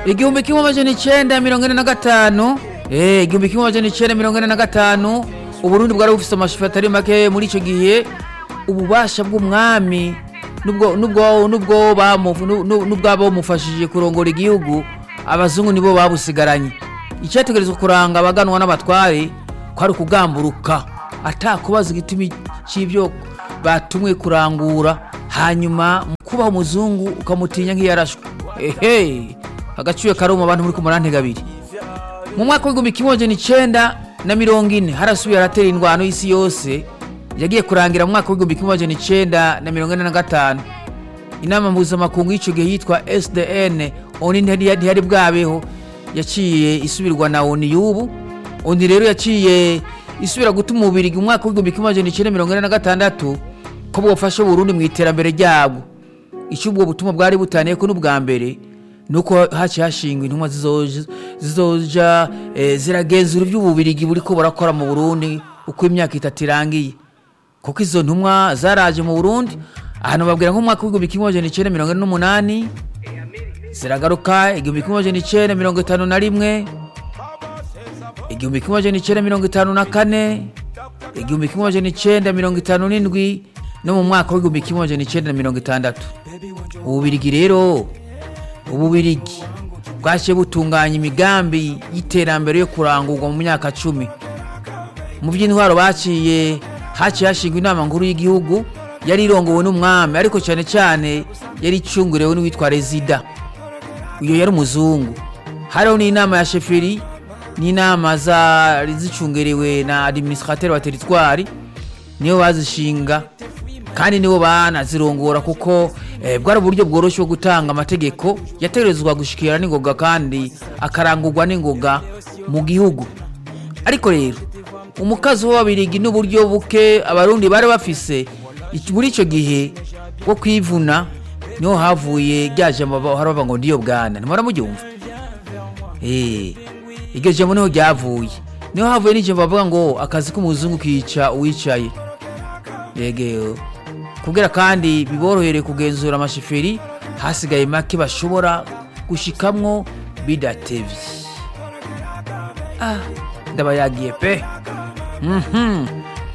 igihumbi kimwe amajana icenda mirongo ine na gatanu eh igihumbi kimwe amajana icenda mirongo ine na gatanu uburundi bwari bufise amashifu atari make muri ico gihe ububasha bw'umwami nubwo nubwo nubwo bamu- nu- nu- nubwo bamufashije kurongora igihugu abazungu nibo babusigaranye icyategerezwa kuranga abaganwa n'abatware kwari ukugamburuka atakubaza igitumi cy'ibyo batumwe kurangura hanyuma mu kubaha umuzungu ukamutinya nk'iyarashwe ehe agaciwe karuma abantu muri ku murantega abiri mu mwaka w'igihumbi kimwe amajana icenda na mirongo ine harasubiye haratera indwano y'isi yose yagiye kurangira mu mwaka w'igihumbi kimwe amajana icenda na mirongo ine na gatanu inama mpuzamakungu y'icyo gihe yitwa sdn oni ntiyari ntiyari bwabeho yaciye isubirwa na oni y'ubu oni rero yaciye isubira gutuma umubiri mu mwaka w'igihumbi kimwe amajana icenda mirongo ine na gatandatu ko bwofasha uburundi mu iterambere ryabwo icyo ubwo butumwa bwari butaniye ko n'ubwa mbere nuko haciye hashingwa intumwa zizoja- zizoja eh, ziragenzura iby'ububirigi buriko burakora mu burundi uko imyaka itatu irangiye kuko izo ntumwa zaraje mu burundi ahantu babwira nk'umwaka w'igihumbi kimwe amajana icenda mirongo ine n'umunani ziragaruka igihumbi kimwe amajana icenda mirongo itanu na rimwe igihumbi kimwe amajana icenda mirongo itanu na kane igihumbi kimwe amajana icenda mirongo itanu n'indwi no mu mwaka w'igihumbi kimwe amajana icenda na mirongo itandatu ububirigi rero ububirigi bwaciye butunganya imigambi y'iterambere yo kurangurwa mu myaka cumi mu by'intwaro baciye haciye hashingwa inama nkuru y'igihugu yari irongowe n'umwami ariko cyane cyane yari icungurewe n'uwitwa rezida uyo yari umuzungu hariho n'inama ya sheferi n'inama zari zicungerewe na administrateur wa teritwari nibo bazishinga kandi nibo banazirongora kuko eh, bwari uburyo bworoshye bwo gutanga amategeko yategerezwa gushikira n'ingoga kandi akarangurwa n'ingoga mu gihugu ariko rero umukazi w'ababirigi n'uburyo buke abarundi bari bafise iki- muri icyo gihe bwo kwivuna niho havuye rya jambo ba- haravuga ngo ndiyo bwana ntimara muryumva Eh, iryo jambo niho ryavuye niho havuye n'ijambo bavuga ngo akazi k'umuzungu kica uwicaye yego kubwira kandi biborohere kugenzura amashiferi hasigaye make bashobora gushikamwo bidatevye ah ndaba yagiye pe Mhm.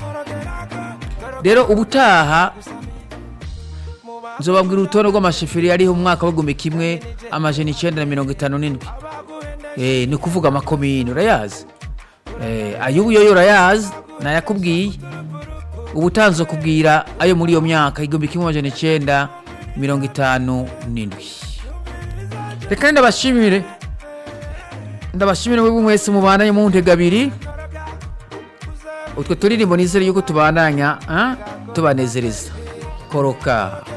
rero ubutaha nzobabwira urutonde rw'amashiferi yariho mu mwaka w'igihumbi kimwe amajana icenda na mirongo itanu n'indwi Eh, ni ukuvuga amakomini urayazi Eh, ay'ubu yoyo urayazi nayakubwiye ubutanzo kubwira ayo muri iyo myaka igihumbi kimwe amajana icenda mirongo itanu n'indwi reka ndabashimire ndabashimire mwebwe mwese mubandanye mu ntega abiri utwo turirimbo nizere yuko tubandanya ah, tubanezereza koroka